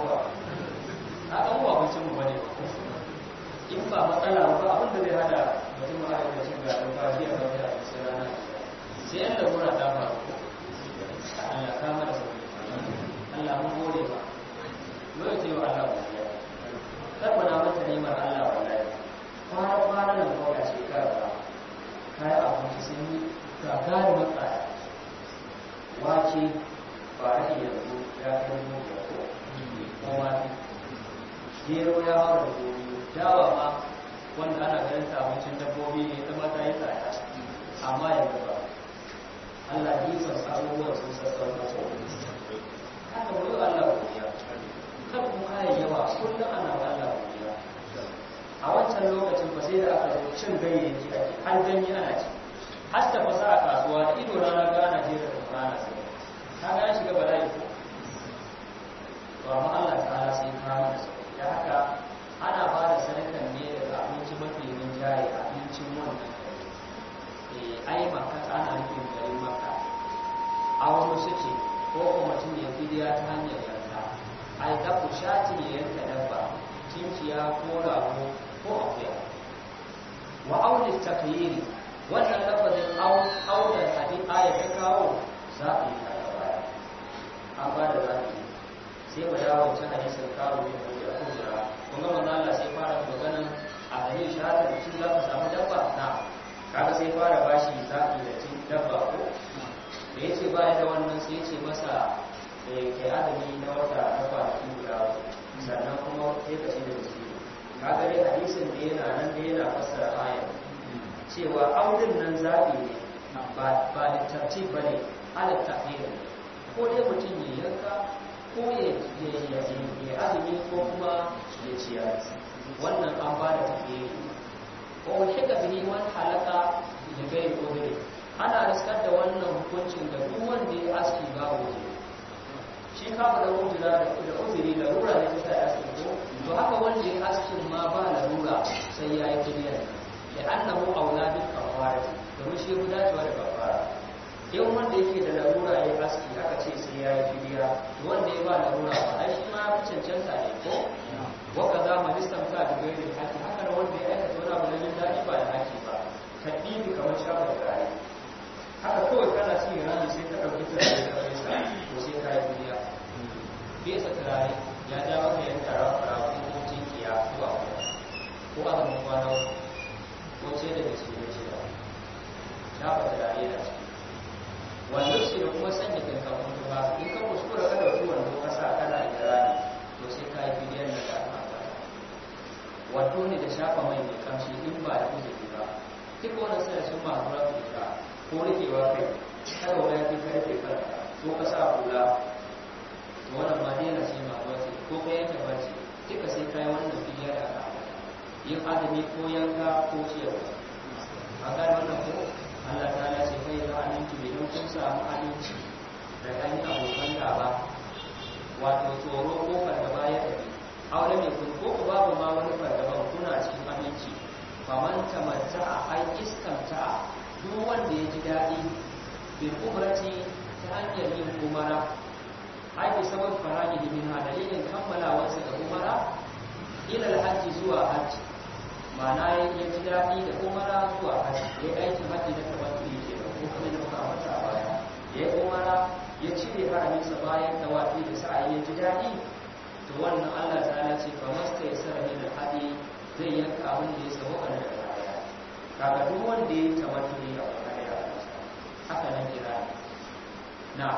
matsala ba abin da zai hada mutum a da cin garin fashi a wata a cikin rana sai yan lalura ta faru Allah ka mara sauki Allah mun gode ba yau ce wa Allah godiya tabbana mata neman Allah wallahi kwana kwana nan ko ga shekara ba kai abinci sun yi gagari matsaya wace ba rage yanzu ya kai mu da ko kuma gero ya hawa da gobe dawa ma wanda ana ganin ta abincin dabbobi ne ta mata yi tsada amma yanzu ba Allah yi sassa abubuwan sun sassauta su haka wani Allah godiya kan kuma kayan yawa kullum ana wa Allah godiya a wancan lokacin ba sai da aka zo cin ganyayyaki ake har ganye ana ci har ta fasa a kasuwa da ido rana ga ana jera da rana sai ka ga shiga bala'i ko to amma Allah ta'ala sai ka mana sauki da haka ana ba da sadakan ne daga abinci mafi rinjaye abincin wannan eh ai makka ana nufin garin makka a wani suke ko kuma mutum ya fidiya ta hanyar yanka ai da ku shati ya yanka dabba cinciya ko rago ko akuya wa auli takyiri wannan lafazin aula hadin aya ta kawo zaɓi a gaba an ba da zaɓi sai mu dawo ta hadisin kawo ne ko da kujira kun ga manzo Allah sai fara maganan a hadin shahada da cin za ka samu dabba na kaga sai fara bashi zaɓi da cin dabba ko da yace baya da wannan sai yace masa ke adami na wata na kwanaki guda sannan kuma sai ka ci da miskini kaga dai hadisin da yana nan da yana fassara ayar cewa audin nan zaɓi ne ba da tartib ba ne ala tafiyar ko dai mutum ya yanka ko ya azumi ko kuma ya ciyar wannan an ba da tafiyar ko wani ga bihi wani halaka da gai ko gai ana riskar da wannan hukuncin da duk wanda ya aski ba wuce shi kafa da wujira da uzuri da rura ne ta sai aski ko to haka wanda ya askin ma ba larura sai ya yi kiriya da annahu aula bil kafara domin shi guda cewa da kafara in wanda yake da larura ya aski aka ce sai ya yi kiriya wanda ya ba larura ba ai shi ma fi cancanta ne ko wa kaza majistan ta da gairi haki haka da wanda ya aikata wani abu na jin daɗi ba da haki ba kaddibi kamar shafa da gari haka kawai kana cikin rami sai ka ɗauki turare ka fesa to sai ka yi kiriya fesa turare ya ja maka yanka rafa ko tinkiya ko akuya ko azumin kwana ko ce da gaske da ce ba shafa turare da ciki wannan shi da kuma sanya kankan tuba in ka kuskura ka dauki wando ka sa kana da rani to sai ka yi bidiyon da ka ambata wato ne da shafa mai mai kamshi in ba da uzuri ba duk wannan sai sun ma zuwa fita ko rikewa kai kada wani fi karfe kanka ko ka sa hula to wannan ma dai na sai ma zuwa ko ka yanke barci duka sai ka yi wannan bidiyon da aka ambata yin azumi ko yanka ko ciyarwa a gane wannan ko Allah ta lashe kai da aminci idan kun samu aminci da ɗan abokan gaba wato tsoro ko fargaba ya tafi aure mai kun ko ku babu ma wani fargaban kuna cikin aminci faman tamatta a ai iskanta duk wanda ya ji daɗi bil umrati ta hanyar yin umara ai bi sabab faraji min dalilin kammalawarsa da umara ila alhaji zuwa hajji ma'ana ya ji daɗi da umara zuwa hajji ya aikin hajji na tabbatu ke da ko kuma da muka ambata a baya ya yi umara ya cire haraminsa bayan tawafi da sa'ayi ya ji daɗi to wannan Allah ta ce fa masta ya sara min hadi zai yanka abin da ya sabo kana da kaya kaga duk wanda ya tabbatu ne a kaya haka nan kira na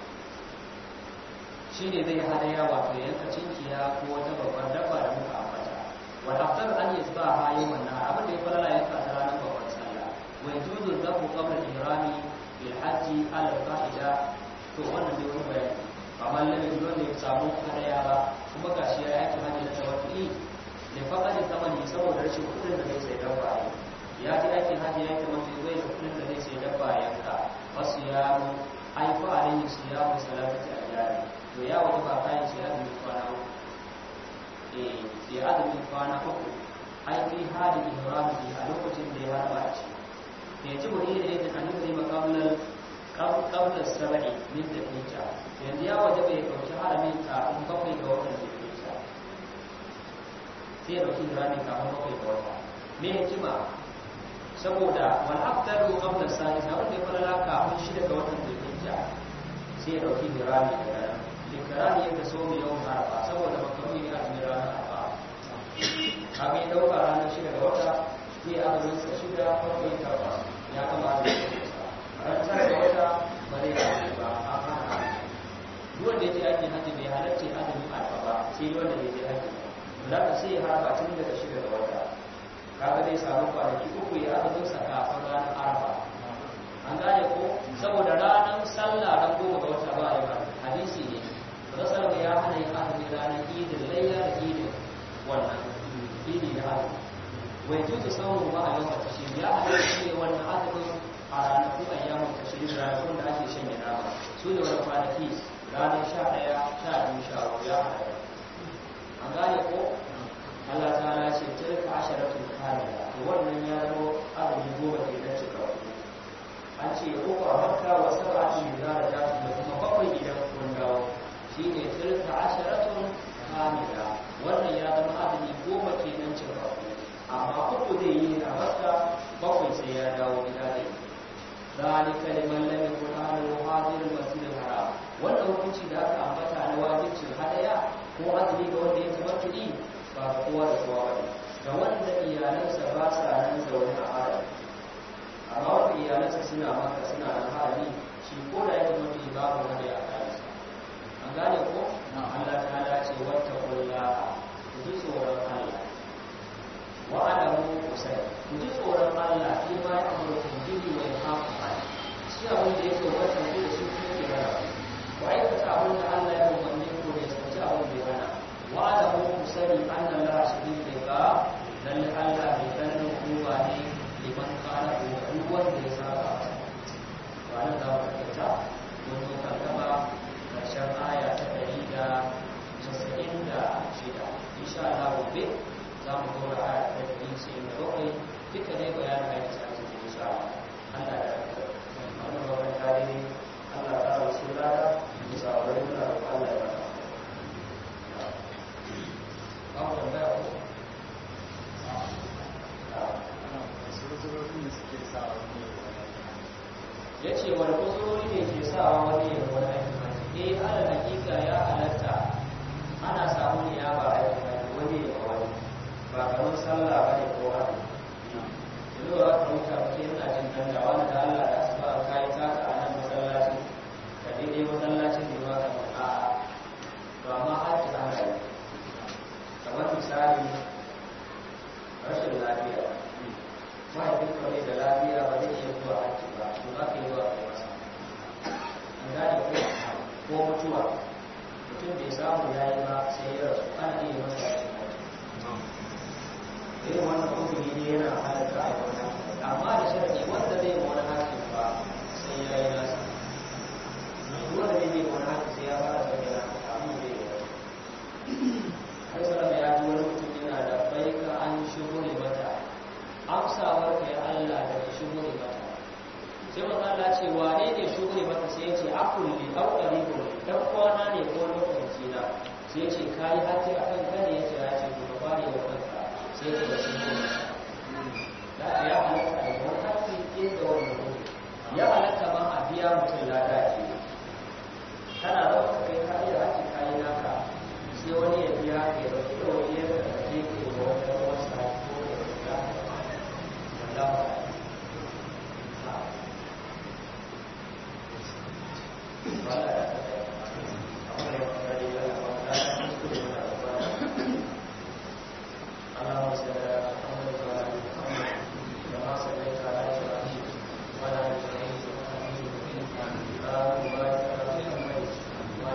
shine zai hadaya wato yanka cinkiya ko wata babbar dabba da muka ambata والأفضل أن يتبعها يوم النهار أبدا يقول لا ينفع ترانا فوق صلى ويجوز الذبح قبل الإحرام بالحج على القاعدة تؤمن بيوم بيان فمن لم يجوز يسامو هدايا با kuma gashi ya yake hajji da tawakkuli da faqad tamani saboda rashin kudin da zai sai dabba ya ji aikin hajji ya kamata zai da kudin da zai sai dabba ya ka wasu ya mu ai fa alayhi siyamu salatati ayyami to ya wata ba kayan sai azumi kwana uku ya azumin kwana uku ai fi hali ihrami a lokacin da ya harba ci ya ci wani da yadda an yi makamlar kamlar saba'i min da fita yanzu ya waje bai dauki haramin kafin bakwai ga watan da fita sai ya dauki haramin kafin bakwai ga wata me hikima saboda wal afdalu qabla salis wanda ya fara kafin shi daga watan zulhijja sai ya dauki dirami daga nan likarani yadda so mu yau arfa saboda makaruni ne a cikin ranar arfa kaga ya dauka ranar shida ga wata sai azumin sa shida bakwai takwas ya kama da ran tara ga wata ba zai yi ba a hana duk wanda ya je aikin hajji bai halarci azumin arfa ba sai wanda bai je hajji ba za sai ya harba tun daga shida ga wata kaga zai samu kwanaki uku ya azumin sa kafin ranar arfa an gane ko saboda ranar sallah ran goma ga wata ba a yi ba hadisi ne rasul ya hana yin azumi ranar idin layya da idin wannan idi da azumi wai juzu samun ba a yawan tashi ya hana shi wannan azumin a ranakun ayyamun tashi ranakun da ake shanye nama su ne wani kwanaki ranar sha ɗaya sha biyu sha uku ya hana an gane ko Allah ta ce tilka asharatun kamila to wannan ya zama azumi goma ke dan cika an ce uku a makka wa sab'atun da da kuma bakwai idan kun dawo shi ne tilka asharatun kamila wannan ya zama azumi goma ke nan cika amma uku zai yi a makka bakwai sai ya dawo gida da yi ذلك لمن لم يكن أهله حاضر المسجد الحرام wannan hukunci da aka ambata na wajibcin hadaya ko azumi ga wanda ya tabbata ba ga kowa da kowa ba ga wanda iyalansa ba sa nan zaune a harami amma wanda iyalansa suna maka suna nan harami shi ko da ya tabbata babu hadaya a kansa an gane ko Allah ta dace wata kulla ku ji tsoron Allah wa alamu kusai ku ji tsoron Allah shi ma ya amurka bihi wa yahafu shi abin da yake wata ku da shi kuma ke rana wa aikata abin da Allah ya umarni ku da ya abin da ya hana wa alamu kusai anna Allah shadid da dan Allah bai dan hukuma ne liman kana ko duk wanda ya saba wa nan da ta mun zo kan gaba karshen aya ta ɗari da casa'in da shida insha Allah gobe za mu zo da aya ta ɗari sai da bakwai duka ne bayanin aiki sa su insha Allah da raka wannan babban tare Allah ta rasu lada da sabarai da Allah ya bata ba mu tambaya ko ya ce wani kusurori ne ke sawa wani ya wani aiki eh ala hakika ya halatta ana samu ne ya ba aiki wani ya wani ba kamar sallah ba ne ko haka yanzu ba ka wuta ba ke yana jin danda wani da Allah da su ba ka yi taka a nan masallaci ka daidai masallacin ne ba ka a to amma haji ana yi kamar misali rashin lafiya mahaifin kawai da lafiya ba zai iya zuwa haji ba to za ka yi zuwa kai masa an gane ko ko mutuwa mutum bai samu ya yi ba sai ya rasu ana iya masa yakin haji irin wannan uzuri ne yana halatta a wani amma da sharadi wanda zai yi wani hakin ba sai ya yi nasa wanda zai yi wani hakin sai ya fara sauke na kamun zai yi har salama ya ji wani mutum yana da baika an shigo ne mata amsawar ka ya Allah da ka shigo ne mata sai wani Allah ce wane ne shigo ne mata sai ya ce akul li au qaribun dan kwana ne ko lokaci na sai ya ce kai hati akan kane ya ce ya ce ko ba ne wa kanka sai ka da shigo da ya halatta da wani haƙƙi ke da wani mutum ya halatta ma a biya mutum lada ke kana da wata kai ka iya haƙƙi kayi naka sai wani ya biya ka ya ɗauki da wani ya ka da ke ke da wata wasu haƙƙi ko da ya wanda ba اللهم صل على محمد وعلى ال محمد كما صليت على ابراهيم وعلى ال ابراهيم انك حميد مجيد اللهم بارك على محمد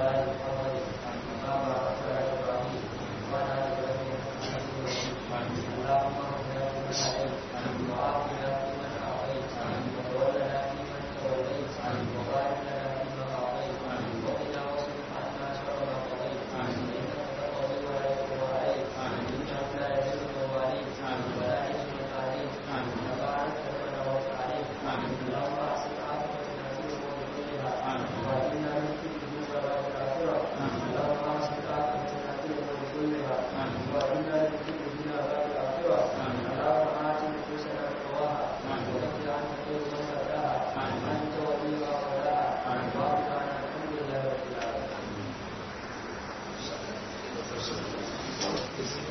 da su